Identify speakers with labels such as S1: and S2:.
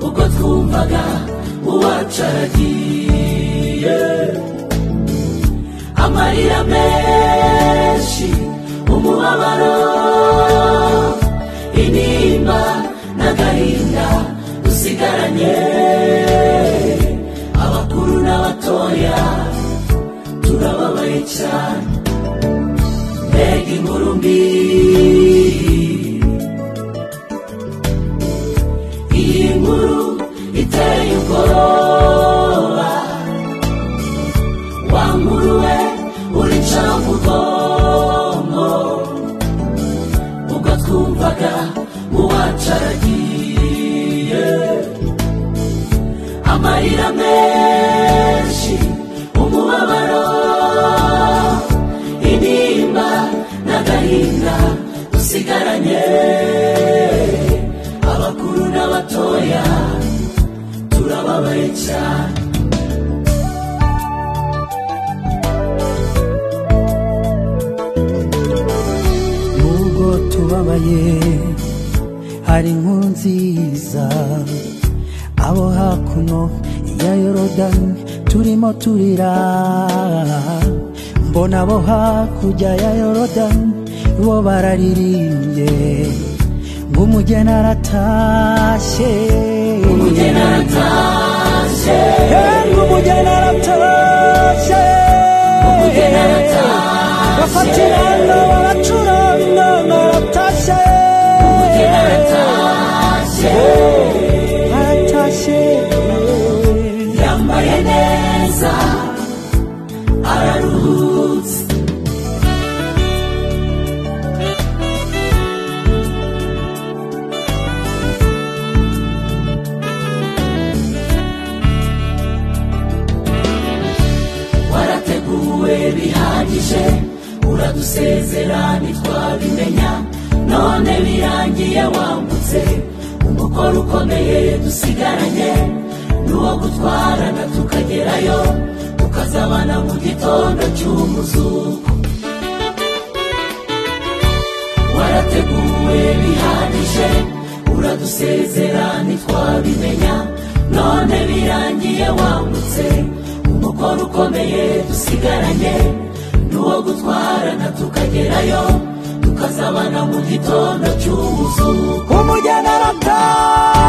S1: ahubwo twumvaga uwacu aragiye amarira menshi umubabaro intimba n'agahinda dusigaranye abakuru n'abatoya turababaye cyane mbega inkuru mbi iyi nkuru iteye ubwoba wa nkuru we uricara vugongo ubwo twumvaga uwacu aragiye amarira menshi umubabaro intimba n'agahinda dusigaranye abakuru n'abatoya turababaye cyane nubwo tubabaye hari inkuru nziza abo hakuno ya yorodani turimo turira mbona abo hakurya ya yorodani bo bararirimbye ngo umugeni aratashye
S2: umugeni aratashye
S1: Eh, ngo umugeni aratashye
S2: Umugeni aratashye.
S1: bafatira inama bacuranga inama aratashye
S2: umugeni aratashye
S1: aratashye
S2: yambaye neza araruhutse
S1: warateguwe bihagije uradusezera ntitwabimenya none birangiye wambutse umukoro ukomeye dusigaranye n'uwo gutwarana tukagerayo tukazabana mu gitondo cy'umuzuko warateguwe bihagije uradusezera ntitwabimenya none birangiye wambutse umukoro ukomeye dusigaranye n'uwo gutwarana tukagerayo tukazabana mu gitondo cy'ubuzuko umujyana arataha